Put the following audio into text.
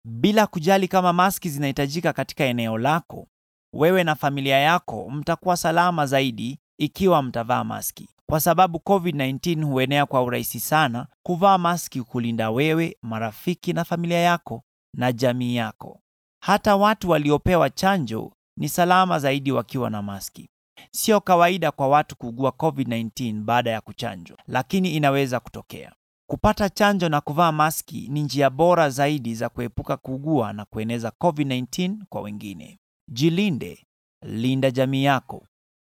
Bila kujali kama maski zinahitajika katika eneo lako, wewe na familia yako mtakuwa salama zaidi ikiwa mtavaa maski, kwa sababu COVID-19 huenea kwa urahisi sana. Kuvaa maski kulinda wewe, marafiki na familia yako na jamii yako. Hata watu waliopewa chanjo ni salama zaidi wakiwa na maski. Sio kawaida kwa watu kuugua COVID-19 baada ya kuchanjwa, lakini inaweza kutokea. Kupata chanjo na kuvaa maski ni njia bora zaidi za kuepuka kuugua na kueneza COVID-19 kwa wengine. Jilinde, linda jamii yako.